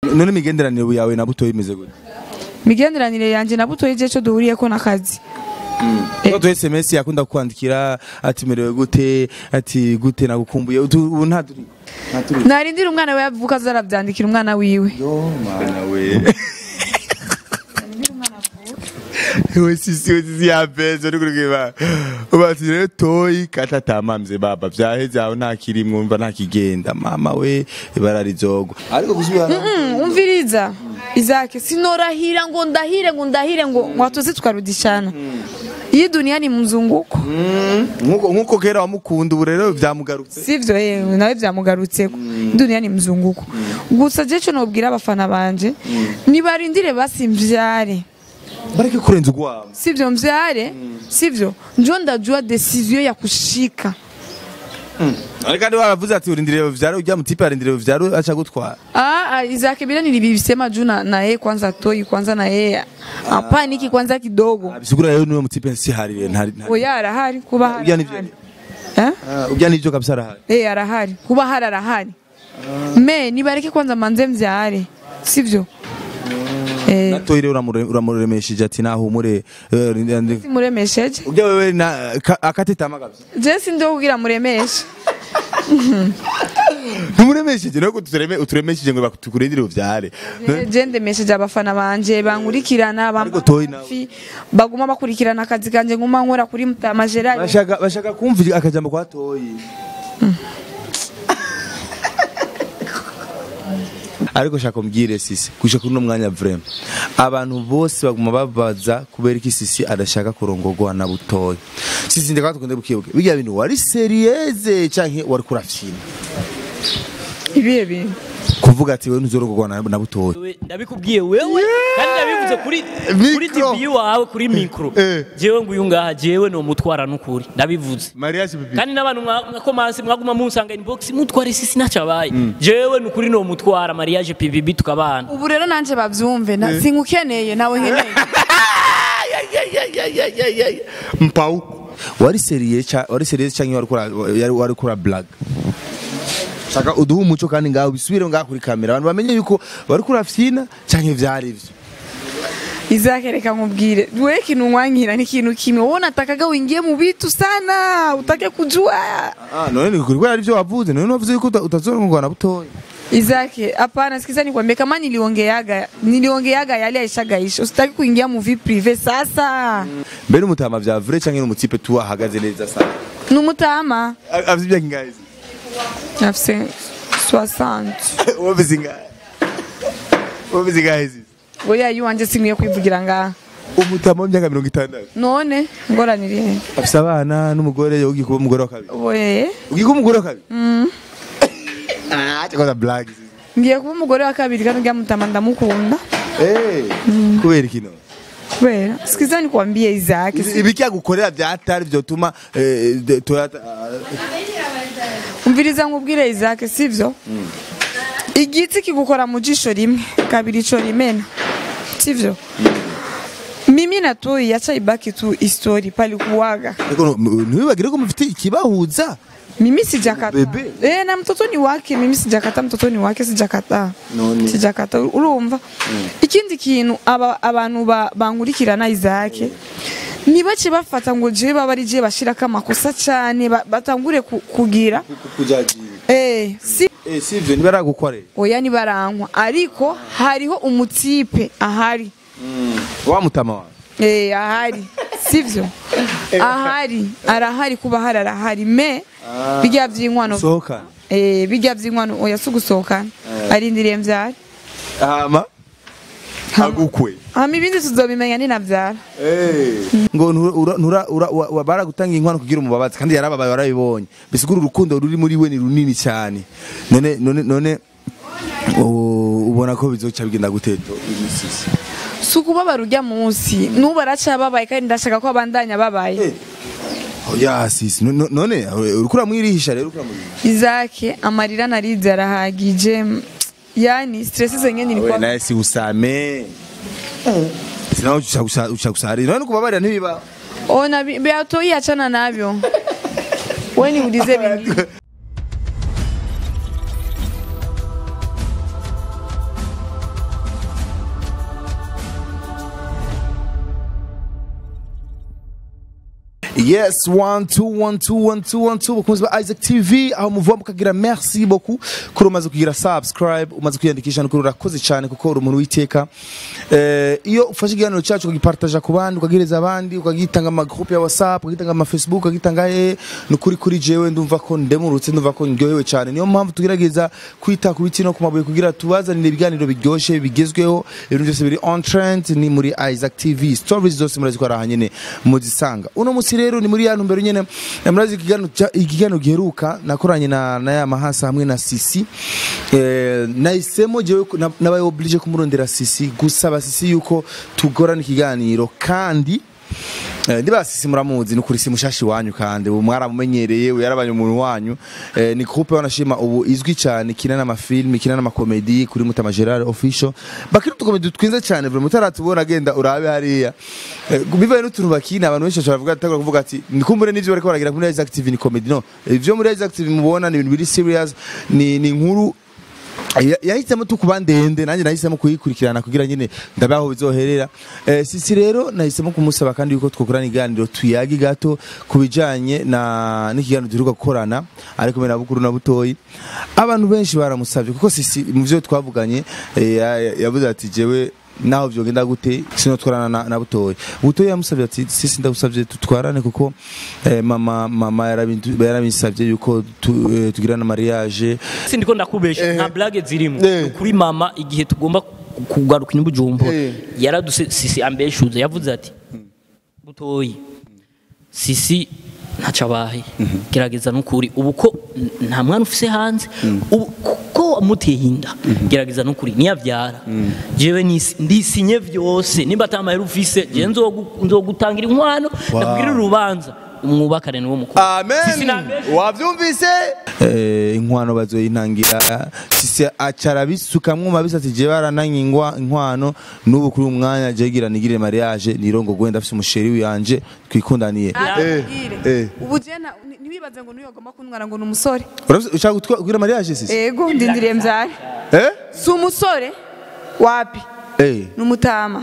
none imigenderanire yawe na butoyi imeze gute migenderanire yanje na butoyi je cyo duhuriyeko n'akazi Toto SMS yakunda kukwandikira ati merewe gute ati gute nagukumbuye utu- ubu nta turi nta turi narindira umwana we yavuka azaravyandikira umwana wiwe yo mana we we sisi we sisi ya pesa uri kureba ubati rero toyi kata tamamze baba vyaheze aho nta kirimwo mva nta kigenda mama we ibara rizogwa ariko gusubira Mm, umviriza izake sinorahira ngo ndahire ngo ndahire ngo watuze tukarudishana iyi dunia ni mzunguko nkuko nkuko kera wamukunda ubu rero vyamugarutse sivyo yewe nawe vyamugarutseko dunia ni mzunguko gusa je co nobwira abafana banje nibarindire basi mvyare bareke kurenza ugwabo sivyo mvyare sivyo njo ndajua decision ya kushika ariko kandi waravuze ati urindiriye vyaro ujya mutipe arindiriye vyaro acha gutwara Ah, ah, Isaac bila nilivisema juu na, na yeye kwanza toi kwanza na yeye apaniki kwanza kidogo. bisigura rero niwe mutipe si harire ntari ntari- Oya arahari kuba hari. Ujya nivyo arahari. Eh? Ah, ujya nivyo kabisa arahari Eh arahari kuba hari arahari. Me nibareke kwanza manze mvyare. Sivyo? Eh natoyi rero uramure- uramuremesheje ati nahumure eh, ndi- ndi- simuremesheje. ujya wewe na ka- akatetama kabisa Je sindo kugira muremeshe. ntumuremesheje rero utureme uturemesheje ngo batukurindire uvyare Eh, Je ndemesheje abafana banje bankurikirana Ariko Toyi nawe. bamfi baguma bakurikirana akazi kanje nguma nkora kuri Mutama Gerard. bashaka bashaka kumva akajambo kwa toyi ariko shaka umbwire sisi kuja kuri uno mwanya vrema abantu bose baguma babaza kubera iki sisi adashaka kurongorwa na butoyi sisi ndeka tukunde bukibuke bijya bintu wari serieze canke wari kurafyina Ibihe bintu. kuvuga ati wewe ntuzorongorwa na, na butoyi We- ndabikubwiye wewe kandi ndabivuze kuri kuri Mikro. TV wawe kuri mikro Eh. jewe nguyu ngaha jewe no mutwara nukuri ndabivuze mariage bibi kandi n'abantu mwa- mwakomanse mwaguma munsanga inbox mutware sisi nacabaye jewe nukuri no mutwara mariage PVB tukabana ubu rero nanje bavyumve na singukeneye nawe nkeneye mpau wari seriye cha wari seriye canke wari kura yari- wari kura black shaka uduhe umuco kandi ngaho bisubire ngaho kuri kamera abantu bamenye yuko wari kurafyina canke vyari ivyo izakereka nkubwire we kintu nkwankira ni kintu kimwe wowe natakaga wingie mu bitu sana utake kujua ah none ni kuri ari byo wavuze none wavuze yuko uta- utazorongorwa na butoyi izake hapana sikiza nikwambie kama niliongeaga niliongeaga yale aishagaisha usitaki kuingia mu vie prive sasa mbere umutama vya vrai canke n'umutipe tu ahagaze neza sana numutama afite ibyo kingahe nafise 60 wowe ingahe wowe ingahe oya yuwanje sinkwiye kwivugira ngaha umutama w'imyaka mirongo itandatu none ngoranire afise abana n'umugore ugiye kuba umugore wa kabiri oye ugiye kuba umugore wa kabiri ah cyakoze blague ngiye kuba umugore wa kabiri kandi uriya mutama ndamukunda eh kubera ikino kubera sikiza nikwambie izake ibiki yagukorera vyatari vyotuma eh, de- Toyota umviriza nkubwire izake sivyo igiti kigukora mu jisho rimwe kabiri ico rimena sivyo mimi na toi acha ibaki tu histori palikuwaga ariko nu- ntiwibagire ko mufite ikibahuza mimi sijakata Bebe. eh, na mtoto ni wake mimi sijakata mtoto ni wake sijakata None. sijakata urumva ikindi kintu aba, abantu ba- bankurikirana izake ntibace bafata ngo jewe baba ari jewe bashirako amakosa cane ba- batangure ku- kugira kujagira eh, si eh sivyo ntibaragukorera oya nibarankwa ariko hariho umutipe ahari wa mutama wawe eh, ahari sivyo ahari arahari kuba hari arahari me bijya vy'inkwano sohoka eh, bijya vy'inkwano oya si ugusohokana arindiriye mvyara hama agukwe hama ibindi tuzobimenya ninavyara ngo ntura- ura- ntura- ura- wa- wa- baragutanga inkwano kugira umubabazi kandi yarababaye warabibonye bisigura urukundo ruri muri we ni runini cyane none none none u- ubona ko bizoca bigenda guteto imisisi si ukubabara urya munsi n'ubu araca babaye kandi ndashaka ko abandanya babaye oya sisi no- no- none uriko uramwirisha rero uriko uramwirisha izake amarira narize arahagije yani stress zenye we nilikuwa naye si usame sinaho uca gusarira none kubabarira ntibiba ona bi- beatoi achana navyo we niulize vingine Yes, one, two, one, two, one, two, one, two. Bakunzi ba Isaac TV aho muvuga mukagira merci beaucoup kuri umaze kugira subscribe umaze kwiyandikisha no kuri urakoze cyane kuko uri umuntu witeka eh, iyo ufashe ikiganiro cyacu ukagipartaja ku bandi ukagihereza abandi ukagitanga ama groupe ya WhatsApp ukagitanga ama Facebook ukagitanga eh nukuri kuri jewe ndumva ko ndemurutse ndumva ko ndyohewe cyane niyo mpamvu tugerageza kwita ku biti no ku mabuye kugira tubazanire ibiganiro biryoshye bigezweho ibintu byose biri on trend ni muri Isaac TV stories zose murazi ko ari aha nyene muzisanga uno musi rero ni muri ya ntumbero nyene eh, murazi ikiganiro cya- ikiganiro giheruka nakoranye na, na ya mahasa hamwe na Sisi eh, nahisemo jewe ko- na- nabaye oblige kumurondera Sisi gusaba Sisi yuko tugorana ikiganiro kandi Eh, ndiba sisi muramuzi ni kuri simushashi wanyu kandi ubu mwaramumenyereye ubu yarabanye umuntu wanyu eh, ni groupe wanashima ubu izwi cyane kina n'amafilm kina n'amakomedi kuri Mutama Gerard official bakiri utukomedi twinze cyane buri mutaratubona agenda urabe hariya eh, bivaye n'utuntu bakina abantu benshi bashobora kuvuga atagura kuvuga ati ndikumbure n'ivyo bariko baragira muri Isaac TV ni comedy no ivyo muri Isaac TV mubona ni ibintu biri serious ni ni inkuru Ya- yahisemo tukuba ndende nanjye nahisemo kuyikurikirana kugira nyine ndabe aho bizoherera eh, sisi rero nahisemo kumusaba kandi yuko twakorana iganiro tuyagi gato ku bijanye na n'ikiganiro duheruka gukorana ari kumwe na bukuru na butoyi abantu benshi baramusavye kuko sisi mu vyo twavuganye eh, ya- ya- yavuze ati jewe naho vyogenda gute sinotwarana na, na butoyi butoyi yamusavye ati sisi ndagusavye tutwarane kuko eh, mama mama yarabintu- yarabinsavye yuko tu, eh, tugirana mariage si ndiko ndakubesha nta blague zirimo Eh. Ni kuri mama igihe tugomba ku- kugaruka inyubujumbo Eh. yaraduse sisi ambeshuze yavuze ati butoyi sisi ntaco abaye gerageza nukuri ubu ko n- nta mwana ufise hanze ubu ko wamuteye inda gerageza nukuri niyavyara jewe nisi- ndisinye vyose nimba atamahera ufise jewe nzogu- nzogutangira inkwano ndakubwirira urubanza umwubakane niwo mukuru Sisi nambeshe. wavyumvise eh, inkwano bazoyintangira sisi acara bisukamwo mabisa ati je barananye ingwa inkwano n'ubu kuri umwanya jegira nigire mariage nirongo gwenda afise umusheri wanje twikundaniye eh, eh. ubu jena ntibibaze ngo niyo agomba kuntwara ngo ni umusore Urafise- ushaka gutwa- kugira mariage sisi ego ndindiriye mbyare eh si umusore wapi eh ni umutama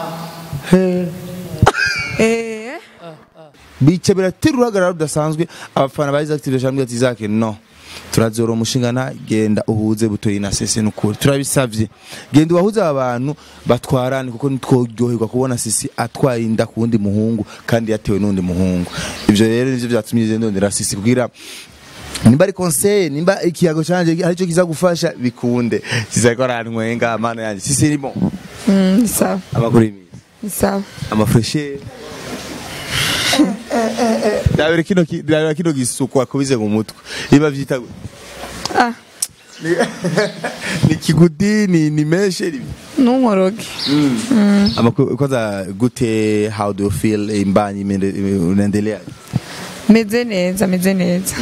Eh, bice biratera uruhagarara rudasanzwe abafana ba Isaac TV bashambye ati Isaac no turazora umushingana genda uhuze butoyi na sese nukuri turabisavye genda ubahuze aba bantu batwarane kuko nitworyoherwa kubona sisi atwaye inda ku wundi muhungu kandi yatewe n'undi muhungu ivyo rero nivyo vyatumye je ndondera sisi kugira nimba ari conseil nimba ikiyago canje aricyo kiza gufasha bikunde sizako arantwenga amana yanje sisi irimo mm, ni sawa amakuru y'imizi ni sawa amafreshe dabere kino ki- dabere kino gisukwa kubize mu mutwe iba vyita gute? ah Ni- ni kigudi ni ni meshe ni nunkoroge amakuru kwanza gute how do you feel imbanyi imende- unaendelea meze neza meze neza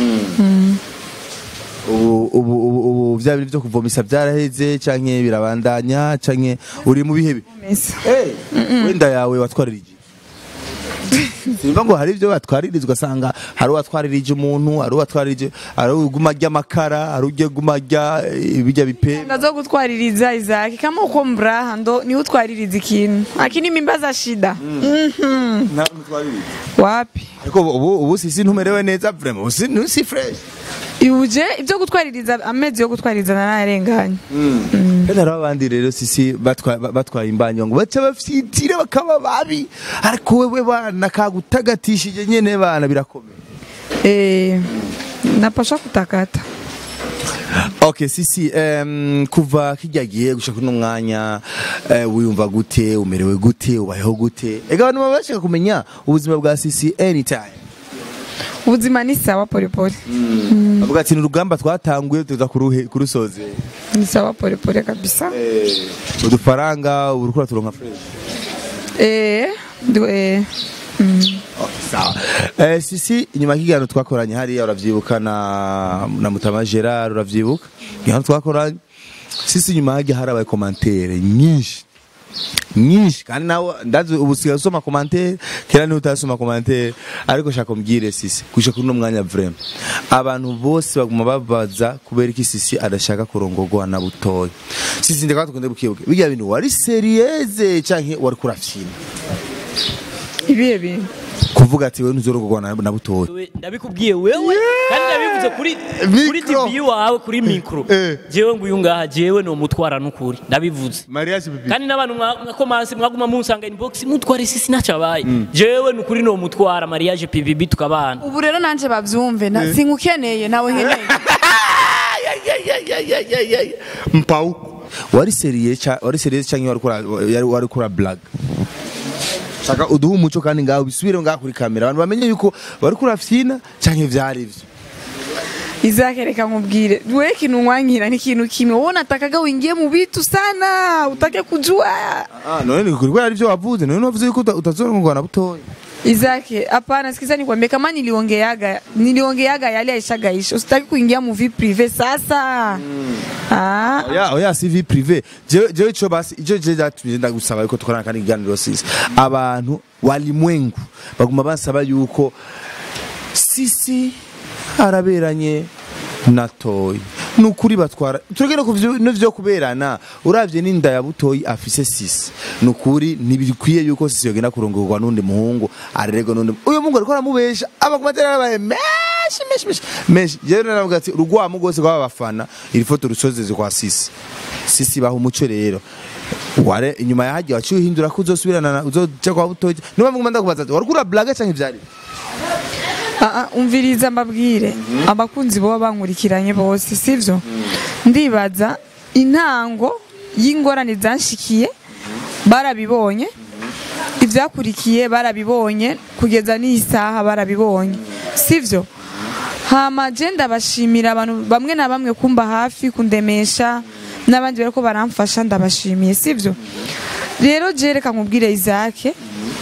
ubu ubu ubu ubu vya bintu vyo kuvomisa vyaraheze canke birabandanya canke uri mu bihe bi meza Hey, wenda yawe watwaririje simba ngo hari ibyo batwaririza ugasanga hari uwatwaririje umuntu hari uwatwaririje hari uguma ry'amakara hari ugiye guma rya eh, bijya bipe ndazo gutwaririza izaki kama uko mbraha ndo ni utwaririza ikintu lakini mimba za shida Mhm. nta mutwaririje wapi ariko ubu ubu sisi ntumerewe neza vraiment ubu si ntusi fresh uje ibyo gutwaririza amezi yo gutwaririza nararenganye kandi hari abandi rero sisi batwa- ba- batwaye imbanyo ngo baca bafyitire bakaba babi ariko wewe bana kagutagatishije nyene bana birakomeye eh napasha kutakata Okay, sisi um, kuva kijya gihe gushaka uno mwanya uh, wiyumva gute umerewe gute ubayeho gute ega abantu baba bashaka kumenya ubuzima bwa sisi anytime ubuzima ni sawa polepole avuga ati ni urugamba twatanguye tuza kuruhe kurusoze ni sawa polepole kabisa eh, udufaranga ubu uriko turonka fresh eh ndu eh Okay, sawa eh, sisi inyuma y'ikiganiro twakoranye hariya uravyibuka na, na mutama gerard uravyibuka ikiganiro twakoranye sisi inyuma hajya harabaye komantere nyinshi nyinshi kandi nawe ndazi ubu usigaye usoma komantere kera niho utasoma komantere ariko shaka umbwire sisi kuja kuri uno mwanya vrema abantu bose baguma babaza kubera iki sisi adashaka kurongorwa na butoya sisi ndeka tukunde bukibuke bijya bintu wari serieze canke wari kurafyina ibihe bintu kuvuga ati wewe ntuzorogorwa na, na butoyi Wewe, ndabikubwiye wewe kandi ndabivuze kuri kuri Mikro. TV wawe kuri mikro Eh. jewe nguyu ngaha jewe no mutwara n'ukuri ndabivuze mariage bibi kandi n'abantu mwa- mwakomanse mwaguma munsanga inbox mutware sisi nacabaye jewe nukuri no mutwara mariage PBB tukabana ubu rero nanje bavyumve na- sinkukeneye nawe nkeneye mpau wari seriye cha wari seriye canke wari kura yari wari kura black shaka uduha umuco kandi ngaho bisubire ngaho kuri kamera abantu bamenye yuko wari kura fyina canke vyari ivyo Izake reka nkubwire wewe kintu nkwankira ni kintu kimwe wowe natakaga wingie mu bitu sana utake kujua ah none ni kuri ari byo wavuze none wavuze yuko uta- utazorogorwa na butoyi Izake hapana sikiza nikwambie kama niliongeaga niliongeaga yale aishagaisha usitaki kuingia mu vie prive sasa ah oya oya si vie privé jewe jewe ico basi ico je zatumye ndagusaba yuko tukorana kandi iganiro sisi abantu walimwengu baguma basaba yuko sisi araberanye na toyi nukuri batwara turagenda ku vyo- n'ivyo kuberana uravye n'inda ya butoyi afise sisi nukuri ntibikwiye yuko sisi yogenda kurongorwa n'undi muhungu arererwa n'undi uyu muhungu ariko aramubesha abakumatera yabaye menshi menshi menshi menshi jewe naravuga ati urugwamu rwose rw'aba bafana iri foto rusozeze kwa sisi sisi baha umuco rero ware inyuma ya hagiye waciye uhindura ko uzosubirana na- uzoja kwa butoyi niba muguma ndakubaza ati wariko urablaga canke ivyari Ah, ah, umviriza mbabwire abakunzi boba bankurikiranye bose sivyo ndibaza intango y'ingorane zanshikiye barabibonye ivyakurikiye barabibonye kugeza n'iyi saha barabibonye sivyo hama je ndabashimira abantu bamwe na bamwe kumba hafi kundemesha n'abandi bariko baramfasha ndabashimiye sivyo rero je reka nkubwire Isaac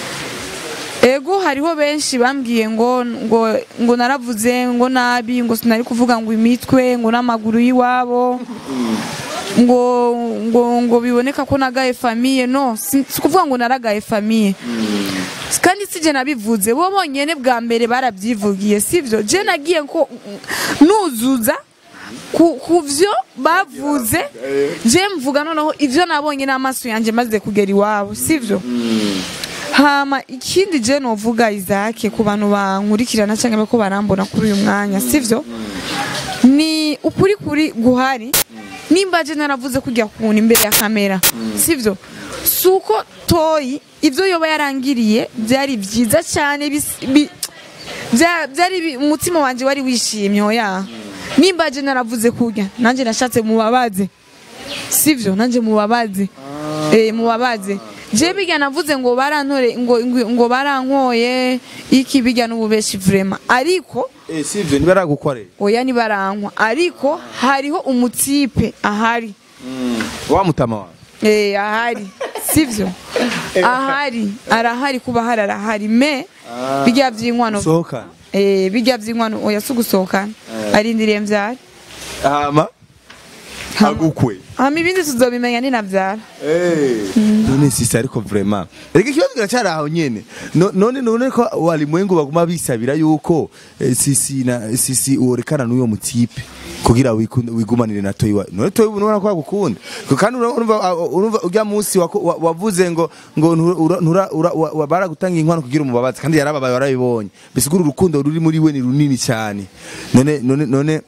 Ego hariho benshi bambwiye ngo ngo ngo naravuze ngo nabi ngo sinari kuvuga ngo imitwe ngo n'amaguru y'iwabo ngo ngo ngo biboneka ko nagaye famiye no si si kuvuga ngo naragaye famiye kandi sije nabivuze bo bonyene bwa mbere barabyivugiye sivyo je nagiye ko nuzuza ku ku vyo bavuze je mvuga noneho ivyo nabonye n'amaso yanje maze kugera iwabo sivyo hama ikindi je novuga Isaac ku bantu bankurikirana cyangwa ko barambona kuri uyu mwanya sivyo ni ukuri kuri guhari nimba je naravuze kujya kuntu imbere ya kamera sivyo suko toyi ivyo yoba yarangiriye byari byiza cyane bis- bi- bya- byari bi- umutima wanje wari wishimye oya nimba je naravuze kujya nanje nashatse mubabaze sivyo nanje mubabaze eh mubabaze je bijya navuze ngo barantore ngo ngo- ngo barankoye iki bijya n'ububeshi vraiment ariko eh sivyo nibaragukorera oya nibarankwa ariko hariho umutipe ahari wa mutama wawe eh ahari sivyo ahari arahari kuba hari arahari me bijya vy'inkwano sohoka eh bijya vy'inkwano oya sugusohokana arindiriye mvyara hama agukwe hama ibindi tuzobimenya ninavyara none sisi ariko vraiment reka ikibazo kiracyari aho nyene No- none none ko walimwengu baguma bisabira yuko eh, sisi na sisi uorekana n'uyo mutipe kugira wikunde wigumanire na toyi wawe none toyi ubona ko agukunda Ko kandi ura- urumva urumva ujya munsi wako- wa- wavuze ngo ngo ntura- ntura- ura- wa- wa- baragutanga inkwano kugira umubabazi kandi yarababaye warabibonye bisigura urukundo ruri muri we ni runini cyane none none none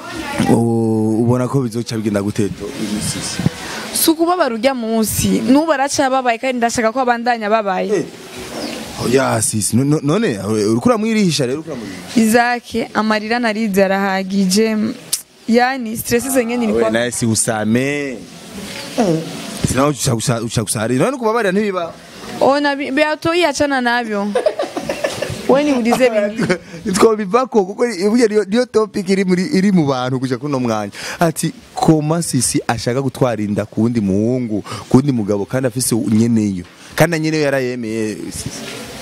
u- ubona ko bizoca bigenda guteto imisisi si ukubabara ujya munsi n'ubu araca babaye kandi ndashaka ko abandanya babaye oya sisi no- no- none uriko uramwirisha rero uriko uramwirisha izake amarira narize arahagije yani stress zenye we nilikuwa naye si usame sinaho uca gusarira none kubabarira ntibiba ona bi- beatoi achana navyo we niulize vingine twabivako kuko burya niyo- niyo topic iri muri iri mu bantu kuja kuno mwanya ati koma sisi ashaka gutwara inda ku wundi muhungu ku wundi mugabo kandi afise nyeneyo kandi na nyeneyo yarayemeye sisi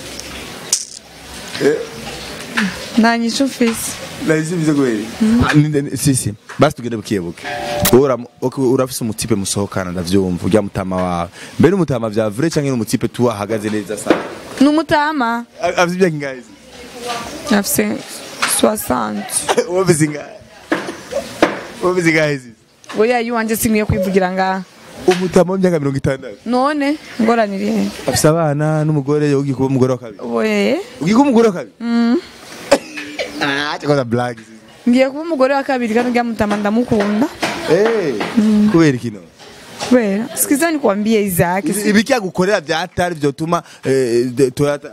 nta nyishu mfise nahise bize kweli Ah, ni- sisi basi tugende bukebuke wowe uramu- ok, urafise umutipe musohokana ndavyumva urya mutama wawe mbere umutama vya vrai canke n'umutipe tu ahagaze neza sana ni umutama A- afise imyaka ingahe sisi? afise 60 wowe ufise ingahe wowe ufise ingahe sisi oya yiwanje sinkwiye kwivugira ngaha umutama w'imyaka mirongo itandatu none ngoranira ihe afise abana n'umugore ugiye kuba umugore wa kabiri oye ugiye kuba umugore wa kabiri ah cyakoze blague ngiye kuba umugore wa kabiri kandi uriya mutama ndamukunda eh kubera ikino kubera sikiza nikwambie Isaac ibiki gukorera byatari byotuma eh, de- Toyota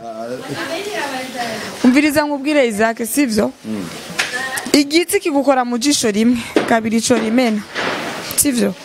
umviriza nkubwire Isaac sivyo igiti kigukora mu jisho rimwe kabiri ico rimena sivyo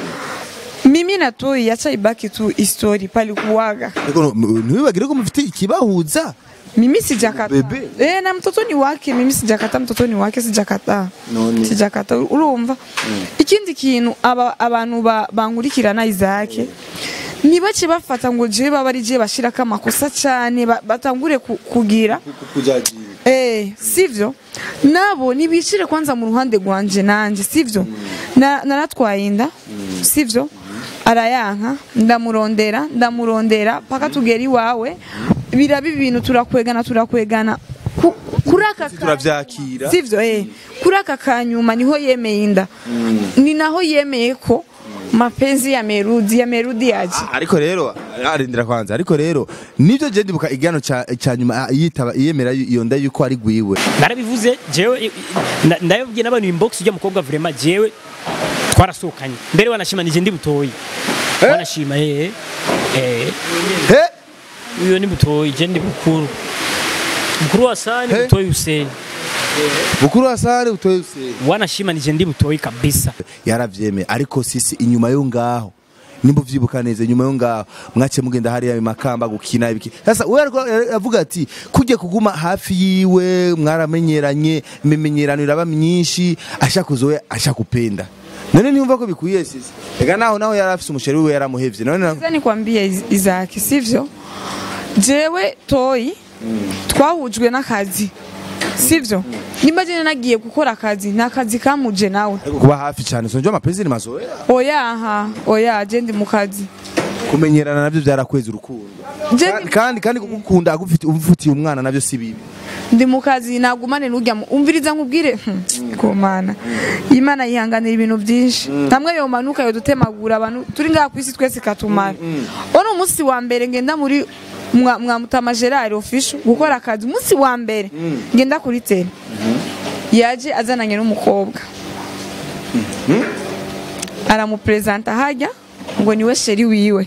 mimi na Toi yacha ibaki tu story pali kuwaga ariko ntiwibagire ko mufite ikibahuza mimi sijakata Bebe. eh na mtoto ni wake mimi sijakata mtoto ni wake sijakata None. sijakata urumva ikindi kintu aba abantu ba- bankurikirana Isaac nibace bafata ngo je baba ari je bashirako amakosa cyane ba- batangure ku- kugira kujagira Eh, sivyo nabo nibicire kwanza mu ruhande rwanje nanje sivyo Na- naratwaye inda sivyo arayanka ndamurondera ndamurondera paka tugera iwawe biraba ibintu turakwegana turakwegana Ku- kuri aka ka- turavyakira sivyo eh kuri aka kanyuma niho yemeye inda ni naho yemeye ko mapenzi ya merudi ya merudi yaje ariko rero arindira kwanza ariko rero nivyo je ndibuka igano ca ca nyuma yitaba yemera iyo nda yuko ari gwiwe narabivuze jewe na- ndabibwiye n'abantu inbox ujya mukobwa vraiment jewe twarasohokanye mbere wanashimanije ndi butoyi wanashima eh eh he uyo ni butoyi je ndi bukuru mukuru wa sani Eh? butoyi Hussein bukuru wasare utoye usenge wanashimanije ndi butoyi kabisa yaravyemeye ariko sisi inyuma yo ngaho nimba uvyibuka neza inyuma yo ngaho mwace mugenda hariya makamba gukina ibiki sasa we ariko aravuga ati kujye kuguma hafi yiwe mwaramenyeranye imimenyerano iraba myinshi ashaka kuzowe ashaka kupenda none niyumva ko bikwiye sisi ega naho naho yari afise umusheri wiwe yaramuhevye none na- Sasa nikwambie Is- Isaac sivyo jewe Toi twahujwe n'akazi sivyo nimba jene nagiye gukora akazi ni akazi kamuje nawe ariko kuba hafi cyane sonje amapenzi ni mazoea oya aha oya je ndi mu kazi kumenyerana navyo byarakweza urukundo Je kandi kandi kandi kugukunda agufite umufitiye umwana navyo si bibi ndi mu kazi nagumane n'urya mu- umviriza nkubwire hmm, ko mana imana yihanganira ibintu byinshi namwe yomanuka yodutemagura abantu turi ngaha ku isi twese katumara uwo ni umunsi wa mbere ngenda muri mwa mwa mutama gerard official gukora akazi umunsi wa mbere ngenda kuri tele yaje azananye n'umukobwa aramupresenta hajya ngo niwe sheri wiwe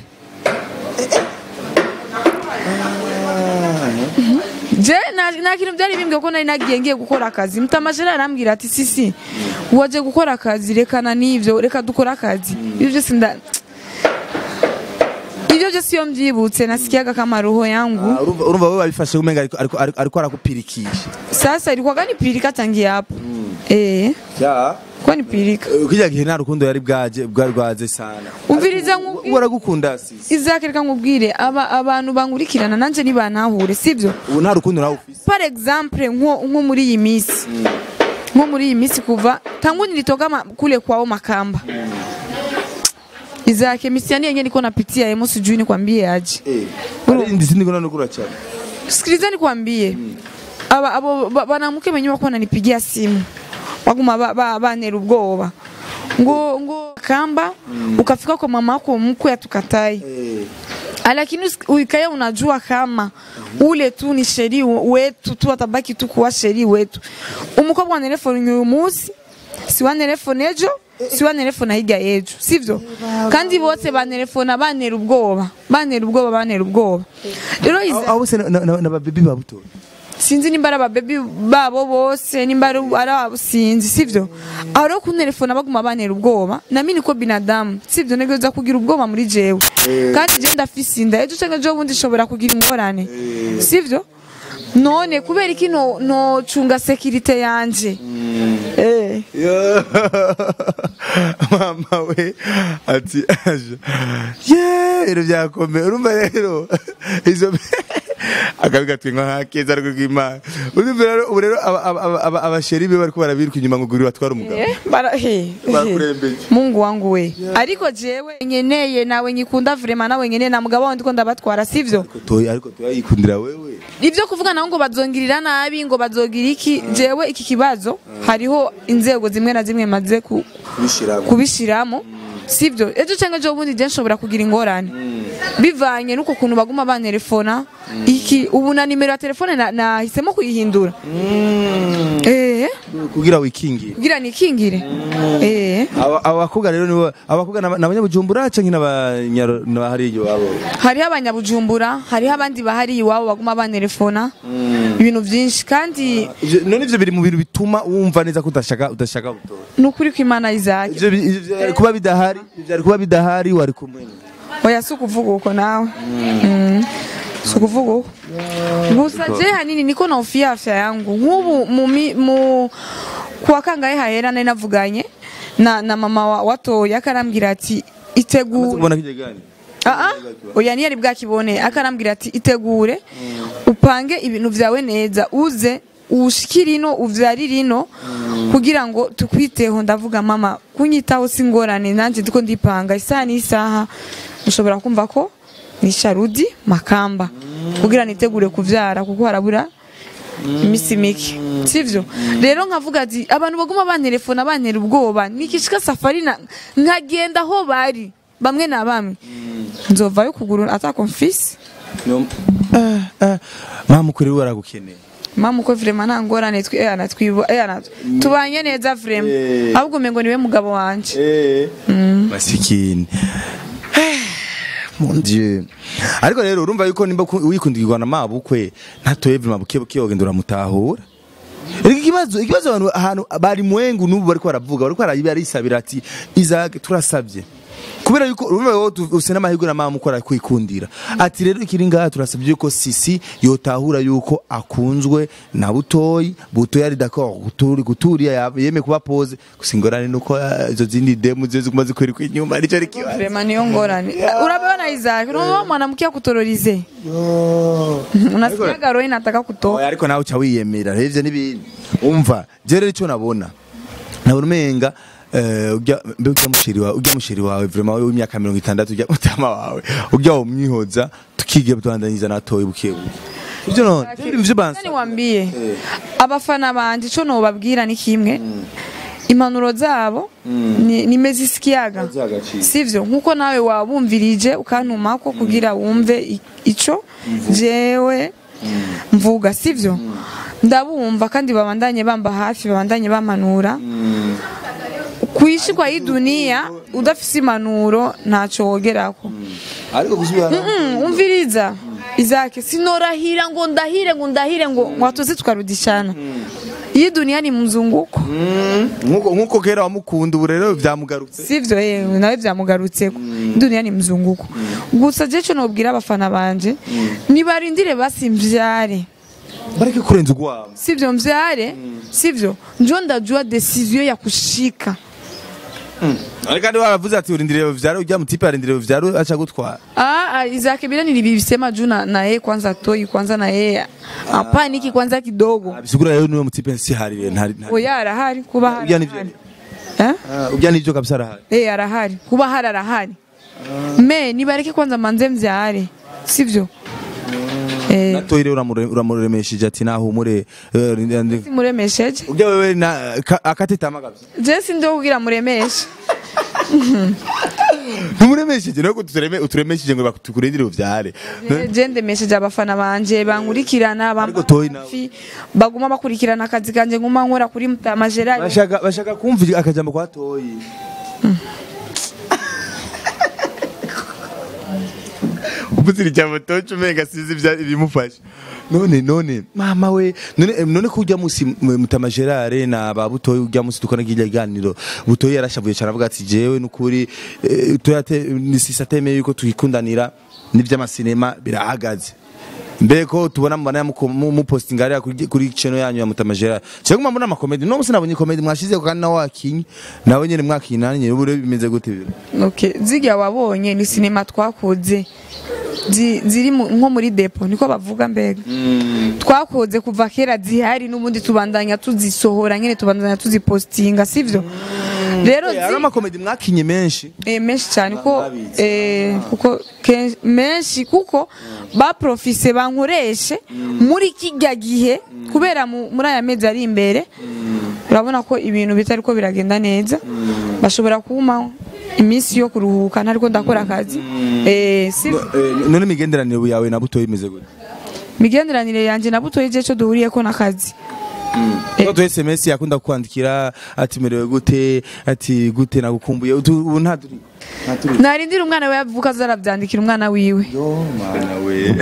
je nta nta kintu byari bimbwiye ko nari nagiye ngiye gukora akazi mutamajera arambwira ati sisi waje gukora akazi rekana n'ivyo reka dukore akazi ibyo byose nda ibyo byose iyo mbyibutse nasikiaga kama roho yangu Ah, urumva urumva wewe wabifashe umenga ariko ariko ariko- ariko arakupirikisha sasa ilikuwa gani pirika tangia hapo eh ya kwa ni pirika ukijya gihe nta rukundo yari bwaje bwari rwaze sana umviriza nku ubu aragukunda sisi Isaac reka nkubwire aba abantu bankurikirana nanje nibanahure sivyo ubu nta rukundo nawe ufise par exemple nko nko muri iyi minsi nko muri iyi minsi kuva tangu nilitoka ma, kule kwao Makamba Isaac misiani yenyewe niko napitia yemo sijui nikwambie aje eh Uru- ari ndi sindi kuna nukura cyane sikiliza nikwambie aba abo ba- banamuke benye bako wananipigia simu baguma ba- ba- banera ubwoba ngo ngo kamba ukafika kwa mama yako mkwe atukatai eh lakini usi- uikae unajua kama ule tu ni sheri wetu tu atabaki tu kuwa sheri wetu umukobwa wa telefone uyu munsi si wa telefone ejo si wa telefone hirya y'ejo sivyo kandi bose bantelefona bantera ubwoba bantera ubwoba bantera ubwoba rero aho Isaac- aho bose na- na na babibi babuto sinzi nimba ari ababebi babo bose nimba ari ari abo sinzi sivyo aho rero kuntelefona baguma bantera ubwoba nami niko binadamu sivyo ntegereza kugira ubwoba muri jewe kandi je ndafise inda ejo canke ejo bundi nshobora kugira ingorane sivyo none kubera iki no nocunga sekirite yanje eh Yo. mama we ati aje ye ibintu byakomeye urumva rero izo akabi gatwinka nk'akeza ariko k'imana urumva rero ubu rero aba- aba- aba- aba- abasheri be bariko barabiruka inyuma ngo guri batware umugabo Eh, bara he Bakurembeje. Mungu wangu we ariko jewe nkeneye nawe nyikunda vrema nawe nkeneye na mugabo wawe ndiko ndabatwara sivyo toya ariko toya yikundira wewe ibyo kuvuga naho ngo bazongirira nabi ngo bazogira iki jewe iki kibazo hariho inzego zimwe na zimwe maze ku- kubishiramo kubishiramo sibyo ejo cyangwa ejo bundi je nshobora kugira ingorane bivanye n'uko kuntu baguma bantelefona iki ubu na nimero ya telefone na- nahisemo kuyihindura eh kugira wikingire kugira nikingire eh Aba- aba bakobwa rero nibo abakobwa ni abanyabujumbura canke n'abanyaro n'abahari iwabo hariho abanyabujumbura hariho abandi bahari iwabo baguma bantelefona ibintu byinshi kandi Ivyo- none ivyo biri mu bintu bituma wumva neza ko udashaka udashaka gutora ni ukuri ko imana izajya ivyo bi- ivyo vyari kuba bidahari ivyo vyari kuba bidahari wari kumwe oya si ukuvuga uko nawe Mm. si ukuvuga uko gusa je hanini niko naufia afya yangu nk'ubu mu mi- mu kuwa kangahe hahera nari navuganye na, na mama wa, watoya akarambwira ati itegure kubona kije gani Aa, oya ntiyari bwakibone akarambwira ati itegure upange ibintu vyawe neza uze ushikire ino uvyarire ino kugira ngo tukwiteho ndavuga mama kunyitaho si ngorane nanje ndiko ndipanga isaha n'isaha mushobora kumva ko ni sharudi makamba kugira nitegure kuvyara kuko harabura imisi mike sivyo rero nkavuga ati abantu baguma bantelefona bantera ubwoba nikishika safari na- nkagenda aho bari bamwe na bamwe nzovayo kugura atakomfisi mama ukuri we aragukeneye mama uko vrema nta ngorane twi- eh, ana twibo- eh, ana- tubanye neza vrema Eh. ahubwo umengo niwe mugabo wanje masikini mon dieu ariko rero urumva yuko nimba ku- wikundirwa na mabukwe ntatoye vima buke buke wogenda uramutahura Erega ikibazo ikibazo abantu ahantu bari mwengu n'ubu bariko baravuga bariko bararisabira ati Isaac turasabye kubera yuko urumva wowe tu- ufise n'amahirwe na mama ukora kwikundira ati rero ikiri ngaha turasabye yuko sisi yotahura yuko akunzwe na butoyi butoyi ari d'accord guturi guturiya ya- yeme kuba pose gusa ingorane nuko ah, izo zindi demu zizo ziguma zikwereka inyuma nico ari kibazo vrema niyo ngorane urabona Isaac unaona mwanamke akutororize unasikiaga roho inataka kutoka Oya, ariko nawe uca wiyemera revye n'ibindi umva je rero ico nabona nabona umenga eh, urya mbe urya mushiri wawe urya mushiri wawe vraiment wewe w'imyaka mirongo itandatu urya mutama wawe urya wo mwihoza tukigiye tubandanyiza natoye buke buke ivyo none ivyo Nani bansa wambie abafana banje ico nobabwira ni kimwe impanuro zabo ni- nimezisikiaga Zagaciro. sivyo nkuko nawe wabumvirije ukantumako kugira wumve i- ico jewe mvuga sivyo ndabumva kandi babandanye bamba hafi babandanye bampanura kuishi kwa hii dunia udafise impanuro ntaco wogerako ariko gusubira Mm, umviriza izake sinorahira ngo ndahire ngo ndahire ngo ngo hatuze tukarudishana iyi dunia ni mzunguko nkuko nkuko kera wamukunda ubu rero vyamugarutse sivyo yewe nawe vyamugarutseko dunia ni mzunguko gusa je co nobwira abafana banje nibarindire basi mvyare bareke kurenza ugwabo sivyo mvyare sivyo njo ndajua decision ya kushika ariko kandi waravuze ati urindiriye vyaro urya mutipe arindiriye vyaro aca gutwara Ah, ah, Isaac bila nilivisema juu na, na yeye kwanza toi kwanza na yeye apaniki kwanza kidogo bisigura rero niwe mutipe si harire ntari ntari- oya arahari kuba hari urya nivyo arahari. Eh? Ah, urya nivyo kabisa arahari Eh, arahari kuba hari arahari me nibareke kwanza manze mvyare sivyo eh, natoye rero uramure- uramuremesheje ati nahumure eh, ndi- ndi- simuremesheje urya wewe na ka- akatetama kabisa je sindi wo kugira muremeshe ntumuremesheje nuko utureme uturemesheje ngo tukurindire uvyare Eh, je ndemesheje abafana banje bankurikirana Ariko toyi nawe. bamfi baguma bakurikirana akazi kanje nguma nkora kuri mutama Gerard bashaka bashaka kumva akajambo kwa toyi ubuzira ijambo toci umenga sizi ibya- ibimufasha none none mama we none eh, none ko ujya musi m- mutama Gerard na ba butoyi ujya musi dukora kirya ganiro butoyi yarashavuye cyane avuga ati jewe nukuri eh, toyate ni sisatemeye yuko tuyikundanira n'ivy'amasinema birahagaze mbere ko tubona mbona mupostinga hariya kuri- kuri channel yanyu ya Mutama Gerard cyangwa mwa mbona amakomedi no musi nabonye komedi mwashize kandi nawe wakinye nawe nyene mwakinye nani nyene ubu rero bimeze gute biro Okay, zirya wabonye ni sinema twakoze zi- ziri mu- nko muri depo niko bavuga mbega twakoze kuva kera zihari n'ubundi tubandanya tuzisohora nyine tubandanya tuzipostinga sivyo rero Eh, hari zi- amakomedi mwakinye menshi eh, menshi cyane ko Mwabizi. eh, kuko ken- menshi kuko baprofise bankoreshe muri kijya gihe kubera mu- muri aya mezi ari imbere urabona ko ibintu bitari ko biragenda neza bashobora kuma iminsi yo kuruhuka ntariko ndakora akazi eh si Eh, none imigenderanire yawe na butoyi imeze gute migenderanire yanje na butoyi je cyo duhuriyeko n'akazi Ko tu SMS yakunda kukwandikira ati merewe gute ati gute nagukumbuye utu- ubu nta turi nta turi narindira umwana we yavuka azarabyandikira umwana wiwe yo mana we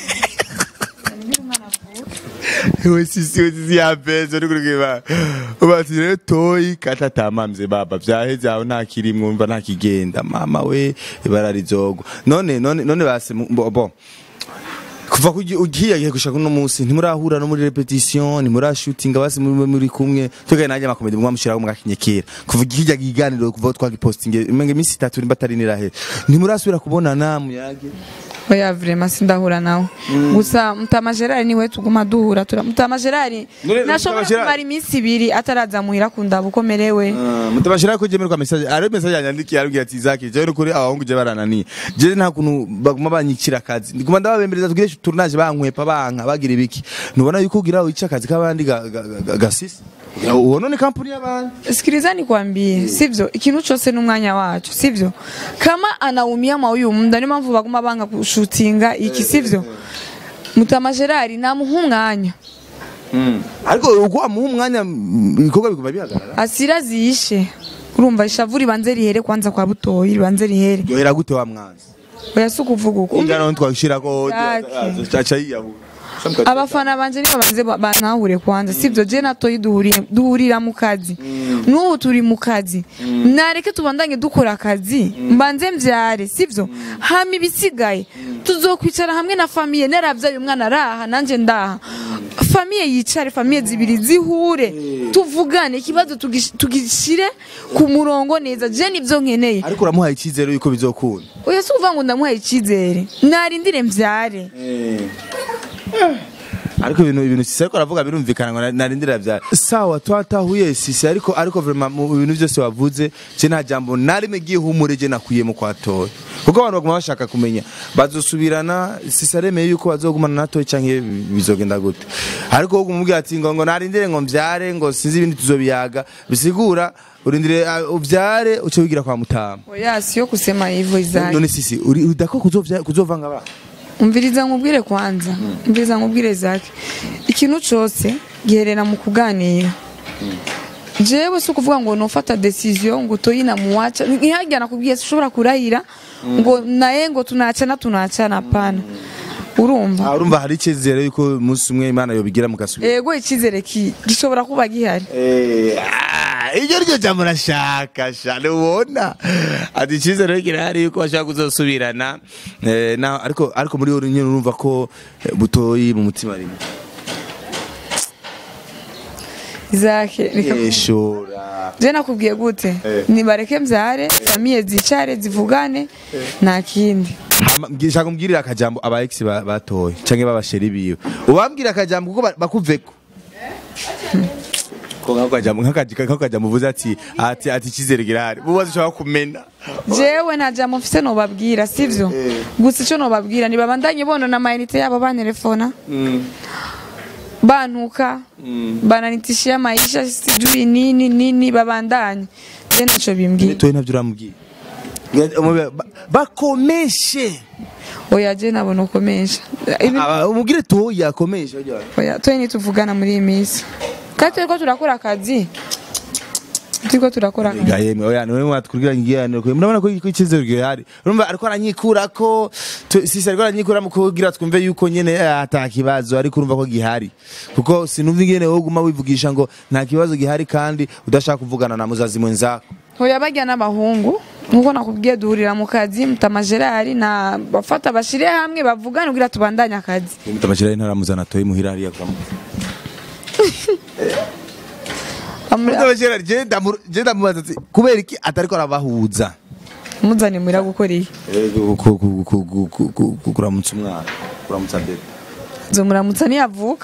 we sisi we sisi ya pesa uri kureba ubati rero toyi kata tamamze baba vyaheze aho nta kirimwo umva nta kigenda mama we ibara rizogwa none none none base mu- bo, bo. kuva kugi- ugiye gihe gushaka uno munsi ntimurahura no muri repetition ntimurashutinga basi muri muri kumwe tugaye nanjye amakomedi mwamushiraho mwakinyekera kuva kijya giganiro kuva twagipostinge imenge iminsi itatu nimba atari nirahe ntimurasubira kubonana muyage oya vraiment sindahura nawe gusa mutama gerard niwe tuguma duhura tura mutama gerard None nashobora Mutama Gerard- kumara iminsi ibiri ataraza muhira kundaba uko merewe mutabashira ko jemerwa message ari message yanyandikiye arubwira ati Zaki je nukuri abahungu je barananiye je nta kuntu baguma banyikira akazi ndiguma ndababembereza tugire tournage bankwepa banka bagira ibiki nubona yuko ugira wica akazi kabandi ga- ga- ga- ga- gasisi uwo none kampuni y'abandi sikiliza nikwambie sivyo ikintu cyose n'umwanya wacu sivyo kama anaumia mwa huyu muda niyo mpamvu baguma banga kushutinga iki sivyo mutama gerard namuha umwanya ariko uko amuha umwanya mm, ibikorwa biguma bihagarara asira ziyishe urumva ishavu ribanze rihere kwanza kwa butoyi ribanze rihere yohera gute wa mwanzi oya si ukuvuga uko ingano twashirako Zaki. aca yiyahura abafana banje nibo banze ba- bantahure kwanza sivyo je na toyi duhuriye duhurira mu kazi n'ubu turi mu kazi nareke tubandanye dukora akazi mbanze mvyare sivyo hama ibisigaye tuzokwicara hamwe na famiye naravyaye umwana araha nanje ndaha famiye yicare famiye zibiri zihure tuvugane ikibazo tugish- tugishire ku murongo neza je nivyo nkeneye ariko uramuhaye icyizere yuko bizokunda oya si ukuvuga ngo ndamuhaye icizere narindire mvyare ariko ibintu ibintu sisi ariko aravuga birumvikana ngo narindira bya sawa twatahuye sisi ariko ariko vraiment mu bintu byose wavuze je nta jambo narime giye humure je nakuye mu kwatoye kuko abantu baguma bashaka kumenya bazosubirana sisi aremeye yuko bazogumana natoye canke bizogenda gute ariko wo kumubwira ati ngo ngo narindire ngo mvyare ngo sinzi ibindi tuzobiyaga bisigura urindire uh, uvyare uce wigira kwa mutama oya siyo kusema hivyo izaki none sisi uri udako kuzovya kuzovanga ba umviriza nkubwire kwanza umviriza nkubwire zake ikintu cyose giherera mu kuganira jewe si ukuvuga ngo nufata decision ngo toyina muwacha ntihajya nakubwiye ushobora kurahira ngo naye ngo tunachana tunachana hapana urumva Ah, urumva hari icyizere yuko umunsi umwe imana yobigira mugasubira ego icyizere ki gishobora kuba gihari Eh, ah, iryo ryo jambo rashaka shane ubona ati icyizere kirahari yuko bashaka kuzosubirana Eh, na- ariko ariko muri wowe nyine urumva ko eh, butoyi mu mutima rimwe zake reka yeshora je nakubwiye gute Eh. nibareke mbyare famiye zicare zivugane nta kindi Hama, mbwi- shaka umbwirire akajambo aba ex ba- batoye canke babasheri biwe ubambwira akajambo kuko ba- bakuveko ko nkako kajambo nkakaji- nkako kajambo uvuze ati ati ati icyizere kirahari mubaze ushaka kumena jewe nta jambo mfise nobabwira sivyo gusa icyo nobabwira nibabandanye bonona amayinite yabo bantelefona bantuka bananitishia maisha sijui nini nini babandanye je naco bimbwira toye ntabyo uramubwira Ba- bakomeshe oya je nabona ukomesha Ibi- Aba- umubwire toye akomeshe ujya. oya twe nituvugana muri iyi minsi kandi turiko turakora akazi turiko turakora akazi Ga yemwe oya niwe mwatwurira ngiyaniro kwe murabona ko ko icyizere gihari urumva ariko aranyikura ko tu- sisi ariko aranyikura mu kugira twumve yuko nyene eh, ata kibazo ariko urumva ko gihari kuko sinumva ingene wowe uguma wivugisha ngo nta kibazo gihari kandi udashaka kuvugana na muzazi mwenzako oya bajya n'abahungu nkuko nakubwiye duhurira mu kazi mutama gerard na bafata bashire hamwe bavugane kugira tubandanye akazi mutamashira ntaramuzana toye muhira hariya kwa Amuri- mutamashira je ndamu- je ndamubaza ati kubera iki atariko arabahuza muzane muhira gukora iyi Ku- ku- ku- ku- ku- ku- ku- ku- kuramutsa umwana kuramutsa bebe nzomuramutsa niyavuka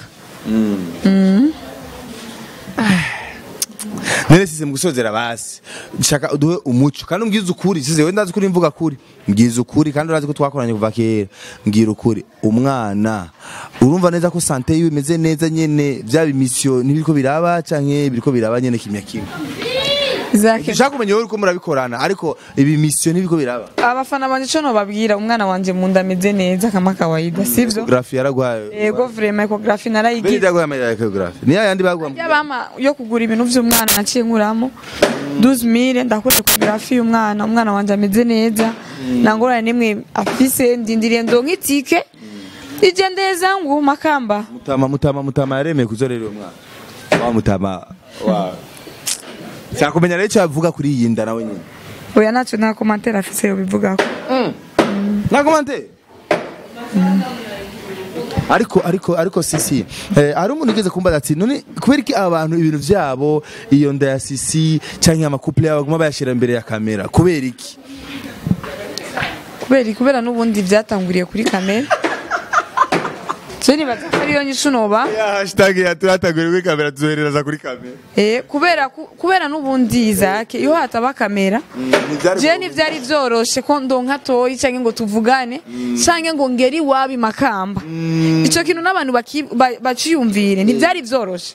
none size mu gusozera basi shaka uduhe umuco kandi umbwize ukuri size wenda ndazi kuri mvuga kuri mbwize ukuri kandi urazi ko twakoranye kuva kera mbwira ukuri umwana urumva neza ko sante yiwe imeze neza nyene vyaba imisiyo ntibiriko biraba canke biriko biraba nyene kimya kimwe Isaac ushaka kumenya wowe uko murabikorana ariko ibi mission nibiko biraba abafana banje ico nobabwira umwana wanje mu nda ameze neza kama kawaida sivyo ecography yaragwaye yego vraiment ecography bene narayigize byaguye ama ecography niya yandi bagwa yabama yo kugura ibintu vy'umwana naciye nkuramo 12000 ndakora ecography y'umwana umwana wanje ameze neza nangorane nimwe afise ndindiriye ndonka itike igendeye zangu makamba mutama mutama mutama yaremeye kuzorera uwo mwana wa mutama wa Sakumenya rero icyo avuga kuri iyi nda nawe nyine oya ntacyo nta komantere afise yobivugako nta komante ariko ariko ariko sisi eh, hari umuntu ugeze kumbaza ati none kubera iki aba bantu ibintu vyabo iyo nda ya sisi canke amakouple yabo baguma bayashira imbere ya kamera kubera iki kubera kubera n'ubundi byatanguriye kuri kamera je nibaza ko ariyo nyishu noba ya hashtag ya turatagura kuri kamera tuzohereza kuri kamera Eh, kubera ku- kubera n'ubundi Isaac iyo hataba kamera je ntivyari vyoroshe ko ndonka toyi canke ngo tuvugane canke ngo ngeri wabi makamba ico kintu n'abantu baki- ba- baciyumvire ntivyari vyoroshe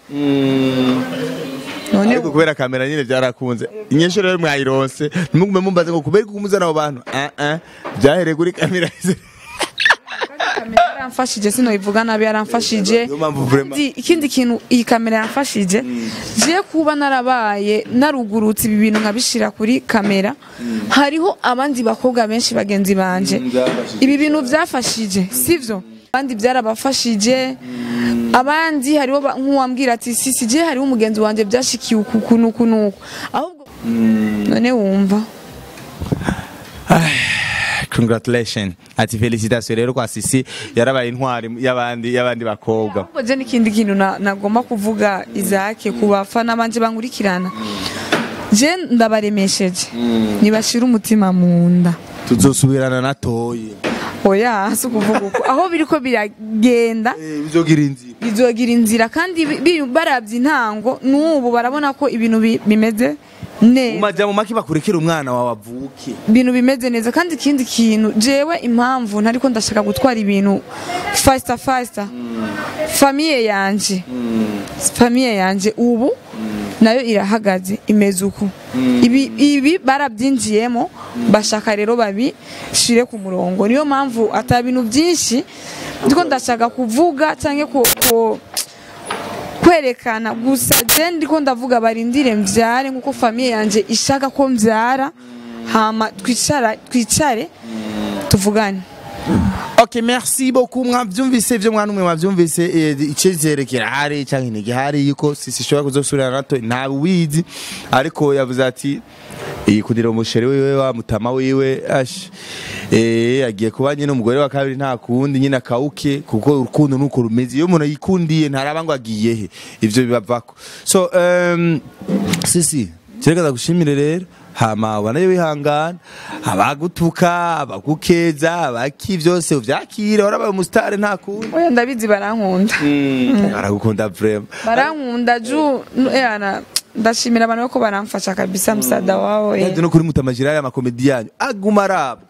none ariko kubera kamera nyine byarakunze inyesho rero mwayironse ntimugume mumbaze ngo kubera ko umuzana abo bantu ah ah byahereye kuri kamera kamera yaramfashije sinoyivuga nabi yaramfashije Niyo mpamvu vraiment- Ikindi- ikindi kintu iyi kamera yamfashije je kuba narabaye narugurutse ibi bintu nkabishira kuri kamera hariho abandi bakobwa benshi bagenzi banje Mm, byafashije. ibi bintu byafashije sivyo abandi byarabafashije abandi hariho ba- nk'uwambwira ati sisi je hariho umugenzi wanje byashikiye uku uku nuku nuku ahubwo none wumva congratulation ati felicitation rero kwa sisi yarabaye intwari y'abandi y'abandi bakobwa ahubwo je n'ikindi kintu na- nagomba kuvuga izake ku bafana banje bankurikirana je ndabaremesheje nibashira umutima mu nda tuzosubirana na toyi oya si ukuvuga uko aho biriko biragenda bizogira inzira bizogira inzira kandi bi- bi- baravye intango n'ubu barabona ko ibintu bi- bimeze neza umaja mu maki bakurekera umwana wawe avuke ibintu bimeze neza kandi ikindi kintu jewe impamvu ntariko ndashaka gutwara ibintu fasita fasita famiye yanje famiye yanje ubu nayo irahagaze imeze uku ibi, ibi barabyinjiyemo bashaka rero babishire ku murongo niyo mpamvu ata bintu byinshi ndiko ndashaka kuvuga cyangwa ku, ku kwerekana gusa je ndiko ndavuga barindire mvyare nkuko famiye yanje ishaka ko mvyara hama twicara twicare tuvugane ok merci beaucoup mwavyumvise ivyo mwana umwe mwavyumvise eh, icizere kirahari canke ntigihari yuko sisi ishobora kuzosubirana nato ntawe ubizi ariko yavuze ati yikundira umusheri wiwe wa mutama wiwe ash eh agiye kuba nyine umugore wa kabiri nta kundi nyine akawuke kuko urukundo nuko rumeze iyo umuntu yikundiye ntaraba ngo agiye he ivyo bibavako so um, sisi kirekaza gushimire rero hama ubanayo wihangana abagutuka abagukeza abaki vyose uvyakire warabaye umusitari nta kundi oya ndabizi barankunda baragukunda vrema barankunda ju yana ndashimira abantu ko baramfasha kabisa msada wao eh. no kuri mutamajira ya makomedi yanyu aguma arabwa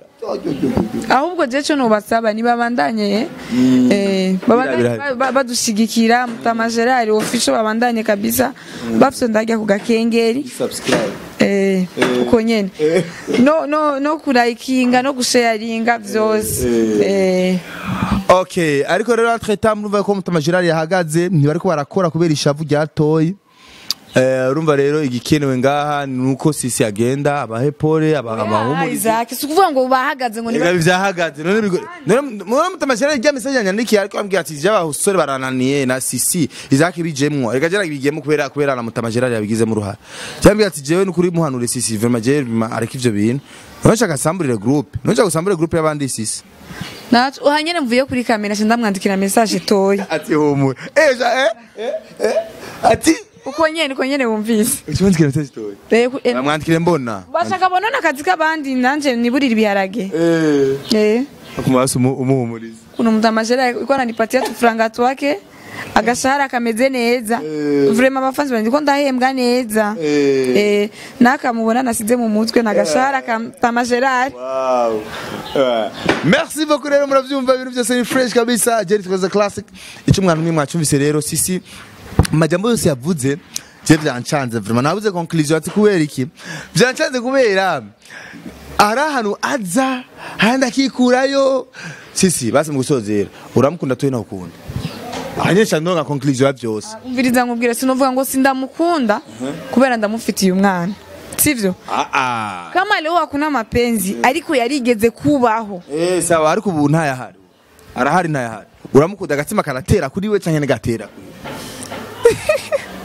ahubwo je cyo nubasaba nibabandanye eh babandanye Birahari. ba- ba- badushigikira mutama Gerard official babandanye kabisa bafite ndajya ku gakengeri subscribe eh uko nyene no no no kurayikinga no gusharinga vyose eh okay ariko rero entre temps murumva ko mutamajira yahagaze ntibariko barakora kubera ishavu ryatoyi Eh, urumva rero igikenewe ngaha ni uko sisi agenda abahepore Ah, abahumuriza Isaac si ukuvuga ngo bahagaze ngo Ega niba vyahagaze none bigo none mwana mutamashira rya message yanyandikiye ariko ambwira ati jaba usore barananiye na sisi izaki bijemwo ega jara bigiyemo kubera kubera na mutamashira yabigizemo uruhara cyambwira ati jewe nukuri muhanure sisi vraiment je ariko ivyo bintu nonshaka samburire group nonshaka gusamburire group y'abandi sisi nacu uhanyene mvuye kuri kamera shinda mwandikira message toya ati humura eh ja eh eh, eh ati uko nyene uko nyene wumvise Ukiwandikira message toy Eh, ku- eh, bamwandikire mbona bashaka bonona akazi k'abandi nanje niburira ibiharage eh eh akumaso umuhumuriza kuna mtamashara iko ananipatia tufranga twake agashahara kameze neza vrema abafanzi banje ko ndahembwa neza Eh. eh nakamubona nasize mu mutwe nagashahara ka tamajerari Wow. Uh, Merci beaucoup rero muravyumva ibintu byose ni fresh kabisa Jerry Twaza Classic icyo mwana umwe mwacyumvise rero sisi amajambo yose yavuze je byancanze vraiment nabuze conclusion ati kubera iki byancanze kubera ari ahantu aza handi akikurayo sisi basi mu gusozera uramukunda toyi ntakukunda ahanyesha ndonga conclusion ya byose umviriza nkubwira sinovuga ngo sindamukunda kubera ndamufitiye umwana sivyo ah ah kama leo hakuna mapenzi ariko yarigeze kubaho eh sawa ariko ubu ntayahari arahari ntayahari uramukunda agatima karatera kuri we canke negatera kuri we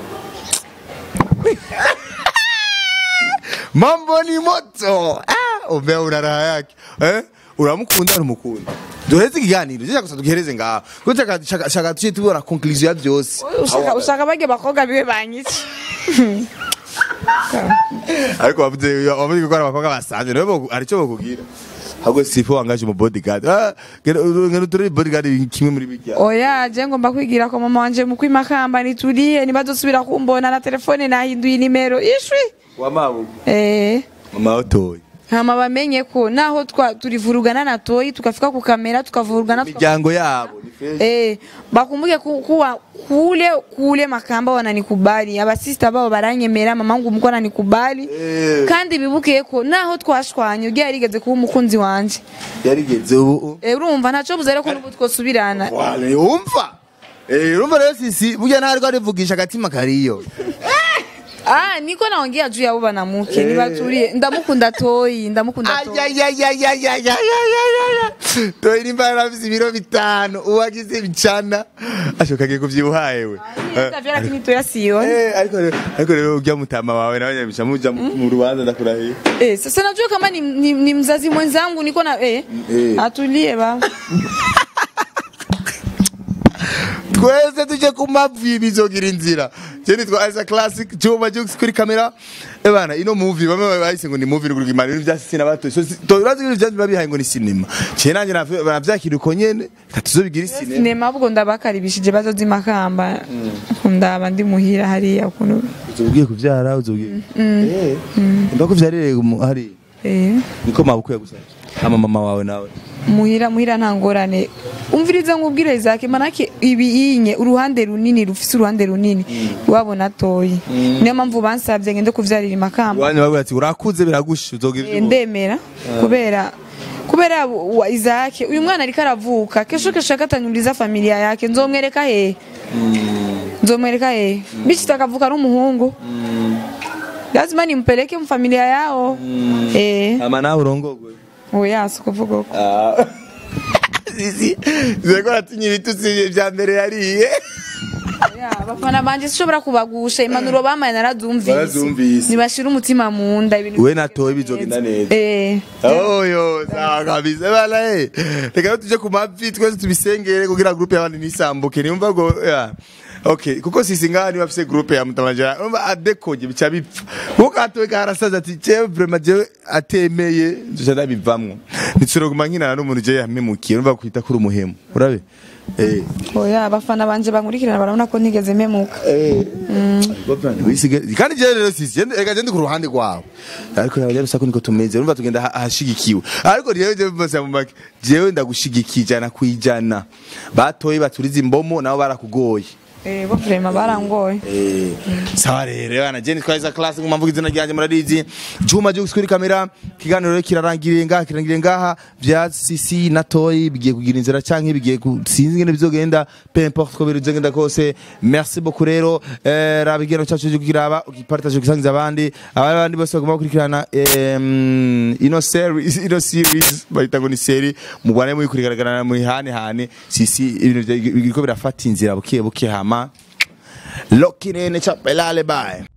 mambo ni moto ah umbe una raha yake eh uramukunda urumukunda duheze ikiganiro je gusa tugihereze ngaho kuko shaka shaka shaka tuje tubona conclusion ya byose ushaka ushaka bage bakobwa biwe banyice ariko wavuze wavuze ko ari abakobwa basanzwe nawe aricyo bakubwira ahubwo sipo wangaje mu bodyguard ah ngeno turi bodyguard kimwe muri bijya oya je ngomba kwigira ko mama wanje mu kwimakamba nituriye nibazosubira kumbona na telefone nahinduye inimero ishwi wamabugu eh mama otoye hama bamenye ko naho twa turivurugana na toyi tukafika ku kamera tukavurugana tuka- miryango yabo ni fresh Eh, bakumbuke ku- kuwa kule kule makamba wananikubali abasista babo baranyemera mamangu mko ananikubali Eh. kandi bibuke ko naho twashwanye ugiye yarigeze kuba umukunzi wanje yarigeze ubu Eh, urumva ntaco buze rero ko n'ubu twosubirana wale umva eh urumva rero sisi burya ntariko arivugisha agatima kariyo ah niko naongea juu ya uba na muke nibatulie ndamukunda toyi ndamukunda toyi toyi nimba yarafise ibiro bitanu uwagize bicana ashoka agiye kuvyibuhaye we Nitavyo lakini toya sioni Eh, ariko rero ariko rero urya mutama wawe nawe nyabisha muja mu rubanza ndakurahiye Eh, sasa najua kama ni, ni, ni mzazi mwenzangu niko na eh, Eh. atulie baba twese tuje ku mavi bizogira inzira je nitwa Isa Classic Juma Jux kuri kamera ebana ino movie bamwe bahise ngo ni movie ruguruka imana ibintu bya sina bato so si- to urazi ibintu bya babihaye ngo ni cinema je nanje navyakira uko nyene katuzobigira cinema sinema ahubwo ndabakaribishije bazoza imakamba ndaba ndi muhira hariya ukuntu uzogiye kuvyara uzogiye eh ndako vyarire hari eh, niko mabukwe yagusavye ama mama wawe nawe muhira muhira nta ngorane umviriza nkubwire Isaac manake ibi inye uruhande runini rufise uruhande runini wabona toyi niyo mpamvu bansabye ngende kuvyarira imakamba wanyu babwira ati urakuze biragusha uzogira Eh, ivyo ndemera kubera kubera wa Isaac uyu mwana ariko aravuka kesho kesho akatanyuriza familia yake nzomwereka he nzomwereka he bichi takavuka ari umuhungu lazima nimpeleke mfamilia yao eh ama nawe urongogwe oya sikuvuga uko sisi zeko ratinye ibitutsi vya mbere yariye Oya, abafana banje sishobora kubagusha impanuro bamaye narazumvise Barazumvise. nibashira umutima mu nda ibintu we na toyi bizogenda neza eh oyo sawa kabisa bana eh reka rero tuje ku mavi twese tubisengere kugira groupe y'abandi nisambuke niumva ngo ya okay kuko sisi ngaha niba afise groupe ya mutamajara umva adekoje bica bipfa kuko atowe karasaza ati jewe vraiment jewe atemeye nzoca ndabivamwo ntituroguma nkinana n'umuntu jewe yamemukiye urumva kwita kuri umuhemu urabe eh oya abafana banje bankurikirana barabona ko ntigeze memuka Wisige- kandi jewe rero sisi jende- reka jende ku ruhande rwawe ariko nawe rero sako niko tumeze urumva tugenda aha- ahashigikiwe ariko jewe jewe mbose mu make jewe ndagushigikiye ijana kwijana batoye baturiza imbomo nabo barakugoye eh bo vraiment barangoye Eh, sawa rero bana jeni twaza class nguma mvuga izina ryanjye murarizi Juma Jux kuri kamera kiganiro rero kirarangiriye ngaha kirangiriye ngaha vya CC na Toy bigiye kugira inzira canke bigiye ku- sinzi ngene bizogenda peu importe ko birugenda kose merci beaucoup rero eh, raba igeno cyacu cyo kiraba ukipartage ukisangiza abandi abandi bose bagomba gukurikirana em, ino series ino series bayita ngo ni serie mubane muri kurigaragara muri hane hane CC ibintu bya- biriko birafata inzira buke buke hama Lokinene chapelale bye.